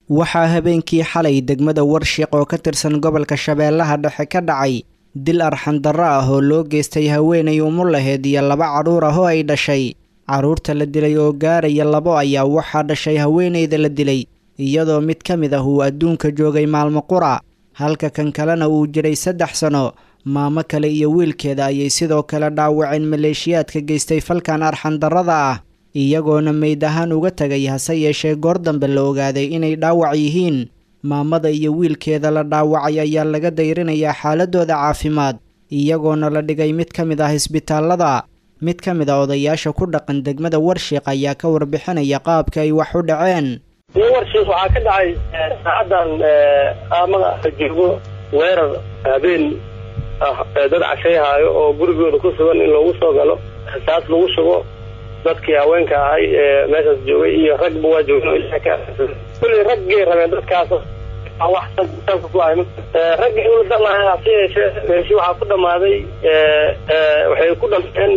waxaa habeenkii xalay degmada warshiq oo ka tirsan gobolka shabeellaha dhexe ka dhacay dil arxandarro ah oo loo geystay haweenay umu laheed iyo laba cadhuur ah oo ay dhashay carruurta la dilay oo gaaraya labo ayaa waxaa dhashay haweenayda la dilay iyadoo mid ka mid ah uu adduunka joogay maalmo qura halka kan kalena uu jiray saddex sano maamo kale iyo wiilkeeda ayay sidoo kale dhaawaceen maleeshiyaadka geystay falkan arxandarrada ah iyagoona meyd ahaan uga tegay hase yeeshee goor dambe la ogaaday inay dhaawac yihiin maamada iyo wiilkeeda la dhaawacay ayaa laga dayrinayaa xaaladooda caafimaad iyagoona la dhigay mid ka mid ah isbitaallada mid ka mid a odayaasha ku dhaqan degmada warshiiq ayaa ka warbixinaya qaabka ay wax u dhaceen warshiiq waxaa ka dhacay saacadan aamada joogo weerar habeen ah dad cashayhaayo oo gurigooda ku sugan in loogu soo galo rasaas lagu shubo dadkii haweenka ahay ee meeshaas joogay iyo ragba waa joogeen kulley raggay rabeen dadkaas wax salka ku ahay raggii ula dalahay hase yeeshee meeshi waxaa ku dhamaaday waxay ku dhameen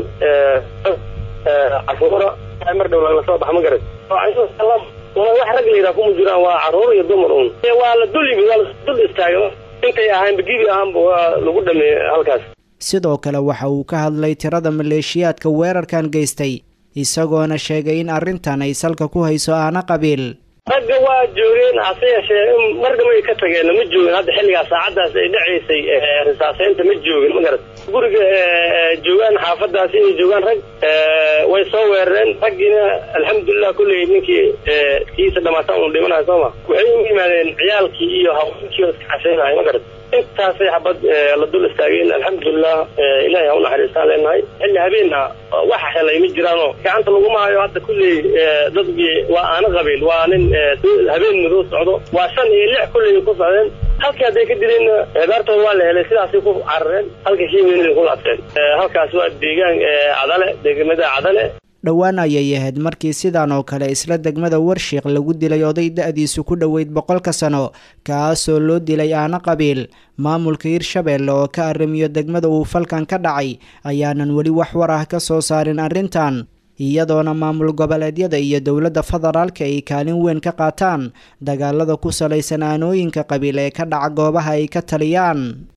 caruura mar dhow lagala soo baxa ma garat wax rag layidhaha kuma jiraan waa caruur iyo dumar un waa la dul yimid waa la dul istaagay intay ahaanba gibi ahaanba waa lagu dhameeyey halkaas sidoo kale waxa uu ka hadlay tirada maleeshiyaadka weerarkan geystay isagoona sheegay in arrintan ay salka ku hayso aana qabiil ragga waa joogeen hase yeeshee margamay ka tageen ma joogin hadda xilligaas saacaddaas ay dhacaysay risaaseynta ma joogin ma garat guriga joogaan xaafadaas inay joogaan rag way soo weerareen raggiina alxamdulilah kulley ninkii kiisa dhamaatan unu dhimanayo sooma waxay u yimaadeen ciyaalkii iyo haweenkii oo iska cashaynahay ma garat intaasay xabad la dul istaageen alxamdulilah ilahay ha u naxariistaan leenahay xilli habeenna waxa helay ma jiraanoo gacanta laguma hayo hadda kulley dadkii waa aana qabiil waa nin habeen madow socdo waa shan iyo lix kulley ku socdeen halkii hadday ka dileenna beertooda waa la helay sidaasay ku carareen halka kiimeena ku laabteen halkaas waa deegaan cadale degmada cadale dhowaan ayay ahayd markii sidan oo kale isla degmada warshiiq lagu dilay oday da-diisu ku dhoweyd boqolka sano kaasoo loo dilay aana qabiil maamulka hirshabeelle oo ka arrimiyo degmada uu falkan ka dhacay ayaanan weli wax war ah ka soo saarin arrintan iyadoona maamul goboleedyada iyo dowladda federaalka ay kaalin weyn ka qaataan dagaalada ku salaysan aanooyinka qabiil ee ka dhaca goobaha ay ka taliyaan